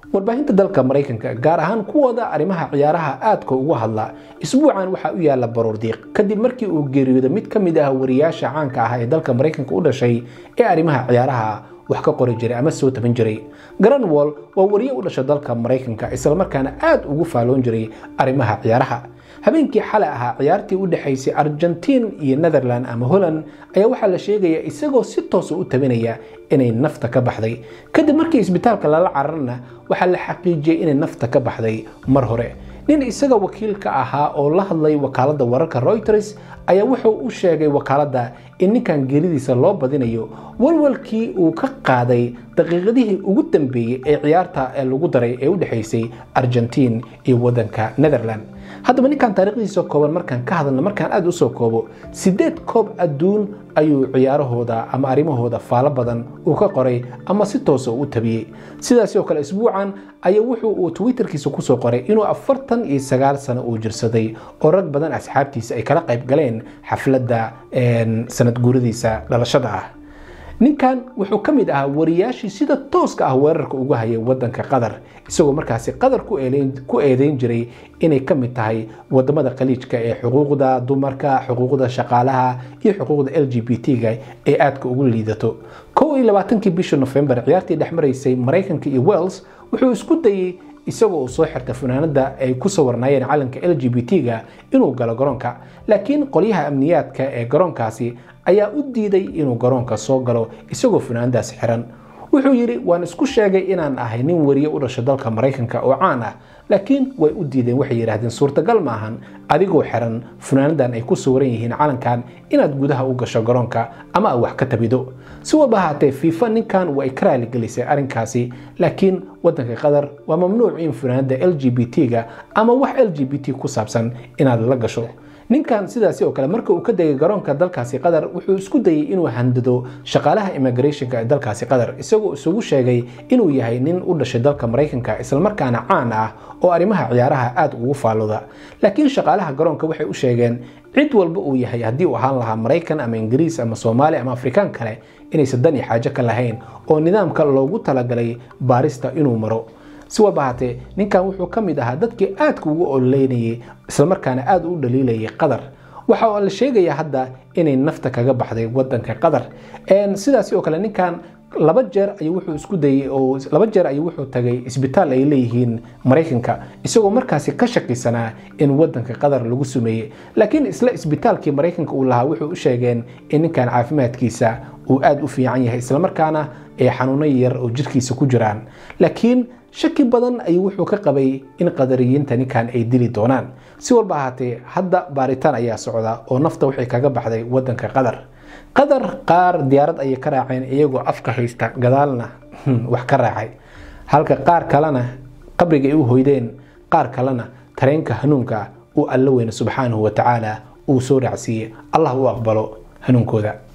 warbaahinta dalka maraykanka gaar ahaan kuwooda arrimaha ciyaaraha aadka ugu hadla isbuucan waxaa u yaala baroordiiq kadib markii uu geeriyooda mid ka mid ah wariyaasha caanka ah ee dalka maraykanka u dhashay ee arrimaha ciyaaraha wax ka qori jiray ama soo taban jiray granwall waa wariye u dhasha dalka maraykanka islamarkaana aad ugu faaloon jiray arrimaha ciyaaraha habeenkii xalay ahaa ciyaartii u dhexaysay argentiin iyo netherland ama holland ayaa waxaa la sheegaya isagoo si toosa u tabinaya inay nafta ka baxday kadib markii isbitaalka lala cararna waxaa la xaqiijiyey inay nafta ka baxday mar hore nin isaga wakiilka ahaa oo la hadlay wakaaladda wararka reuters ayaa wuxuu u sheegay wakaaladda in ninkan geeridiisa loo badinayo walwalkii uu ka qaaday daqiiqadihii ugu dambeeyey ee ciyaarta ee lagu daray ee u dhexaysay argentiin iyo waddanka netherland haddaba ninkan taariikhdiisa kooban markaan ka hadalna markaan aad usoo koobo sideed koob adduun ayuu ciyaarahooda ama arrimahooda faalo badan uu ka qoray ama si toosa u tabiyey sidaasi oo kale isbuucan ayaa wuxuu uu twitterkiisa kusoo qoray inuu afartan iyo sagaal sano uu jirsaday oo rag badan asxaabtiisa ay kala qayb galeen xafladda sanad guuradiisa dhalashada ah ninkan wuxuu ka mid ahaa wariyaashii sida tooska ah weerarka uga hayay wadanka qatar isagoo markaasi qatar ku eedeyn jiray inay ka mid tahay wadamada khaliijka ee xuquuqda dumarka xuquuqda shaqaalaha iyo xuquuqda l g b t-ga ee aadka ugu liidato kow iyo labaatankii bisha nofembar ciyaartii dhex maraysay maraykanka iyo wales wuxuu isku dayey isagoo uu soo xirta funaanada ay ku sawirnaayeen calanka l g b t-ga inuu galo garoonka laakiin qolyaha amniyaadka ee garoonkaasi ayaa u diiday inuu garoonka soo galo isagoo funaanadaas xiran wuxuu yidhi waan isku sheegay inaan ahay nin wariye u dhasho dalka maraykanka oo caan ah laakiin way u diideen waxay yidhaahdeen suurtagal ma ahan adigoo xiran funaanadan ay ku sawiran yihiin calankan inaad gudaha u gasho garoonka ama aad wax ka tabido si walba ahaatee fiifa ninkan way ka raaligelisay arrinkaasi laakiin waddanka qatar waa mamnuuc in funaanada l g b t-ga ama wax l g b t ku saabsan inaad la gasho ninkan sidaasi oo kale marka uu ka degay garoonka dalkaasi qatar wuxuu isku dayey inuu handado shaqaalaha immigrationka ee dalkaasi qatar isagoo isugu sheegay inuu yahay nin u dhashay dalka maraykanka islamarkaana caan ah oo arrimaha ciyaaraha aad ugu faalooda laakiin shaqaalaha garoonka waxay u sheegeen cid walba uu yahay haddii uu ahaan lahaa maraykan ama ingiriis ama soomaali ama afrikaan kale inaysan dan iyo xaajo ka lahayn oo nidaamka loogu talagalay baarista inuu maro si walba ahaatee ninkan wuxuu ka mid ahaa dadkii aadka ugu ololeynayay islamarkaana aad u dhaliilayay qatar waxa la sheegaya hadda inay nafta kaga baxday wadanka qatar sidaasi oo kale ninkan laba jeer ayuu wuxuu isku dayey oo laba jeer ayuu wuxuu tagay isbitaal ay leeyihiin maraykanka isagoo markaasi ka shakisanaa in wadanka qatar lagu sumeeyey laakiin isla isbitaalkii maraykanka uu lahaa wuxuu u sheegeen in ninkan caafimaadkiisa uu aad u fiican yahay islamarkaana ee xanuuno yar oo jirkiisa ku jiraan laakiin shaki badan ayuu wuxuu ka qabay in qadariyiinta ninkan ay dili doonaan si walba ahaatee hadda baaritaan ayaa socda oo nafta waxay kaga baxday wadanka qatar qatar qaar diyaarad ayay ka raaceen iyagoo afka haysta gadaalna wax ka raacay halka qaar kalena qabriga ay u hoydeen qaar kalena tareenka hanuunka uu alla weyne subxaanahu wa tacaala uu soo raacsiiyey allah u aqbalo hanuunkooda